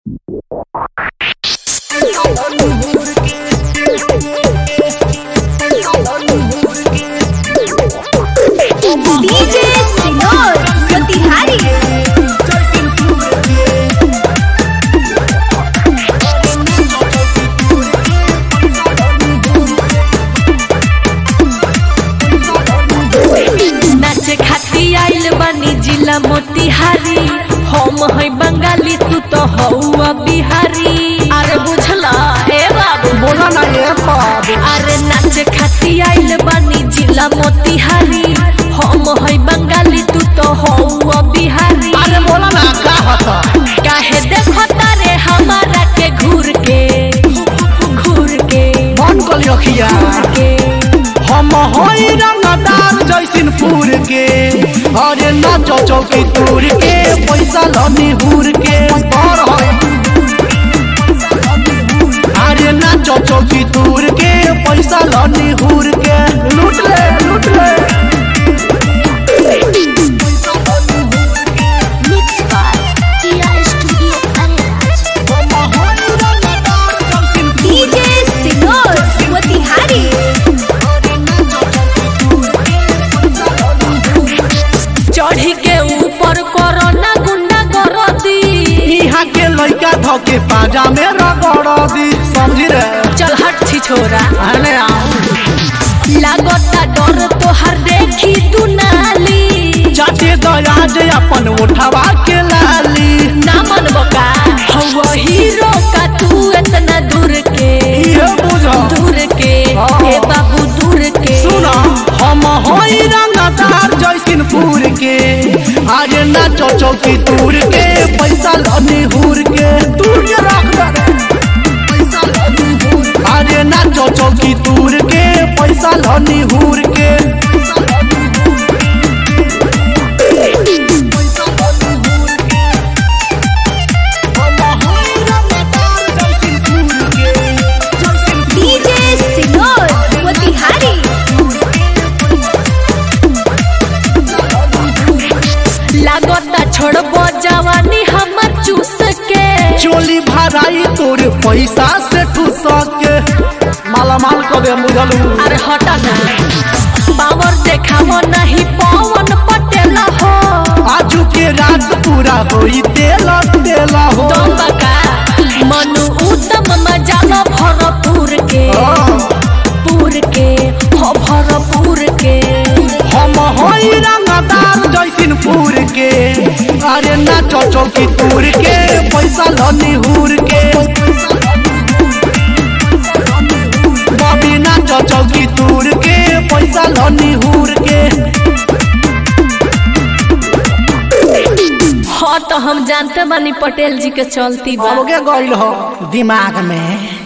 DJ सिनोर मोतिहारी नाचे खाती आइल बानी जिला मोतिहारी हम है बंगाली तू तो हौआ बिहारी अरे बुझला ए बाबू बोला ना ये बाबू अरे नाचे खाती आइल बानी जिला मोतिहारी हम है बंगाली तू तो हौआ बिहारी अरे बोला ना का होता काहे देखो तारे हमारा के घूर के घूर के मन कली अखिया के हम होई रंगदार जैसिन फूर के अरे नाचो चौकी तूर के पैसा लनी हूर के और है अरे नाचो चौकी तूर के पैसा लनी हूर के लूट ले लूट ले मिक्स बाय किया स्टूडियो अरेराज हम होई रंगदार जैसिन डीजे सिनोर मोतिहारी चढ़ी के ऊपर करो ना गुंडा गरदी यहाँ के लड़का धोके पाजा में रगड़ दी समझी रे चल हट छी छोरा अरे आओ लागता डर तोहर देखी तू नाली चाचे दयाज अपन उठवा के लाली ना मन बका हवा हीरो का तू इतना दूर के ये बुझो दूर के हाँ। हे बाबू दूर के सुना हम होई रंगदार जैसिन फूर के आज नाचो चौकी तूर के पैसा लनी हूर के तूर के रख दे आज नाचो चौकी तूर के पैसा लनी हूर के डीजे सिनोर मोतिहारी लागता छोड़बो जवानी हमर चूस के चोली भराई तोर पैसा से तू सके माला माल कबे मुझलू अरे हटा ना पावर देखावो नहीं पवन पटेल हो आजू के रात पूरा होई तेला तेला हो तुम बका मनु उत्तम मजालो भरपूर के पूर के हो भरपूर के हम होई रंगदार जैसिन फूर के अरे नाचो चौकी तूर के पैसा लनी हूर के बबी नाचो चौकी तूर के पैसा लनी हूर के हाँ तो हम जानते बानी पटेल जी के चलती बा अब के गइल हो दिमाग में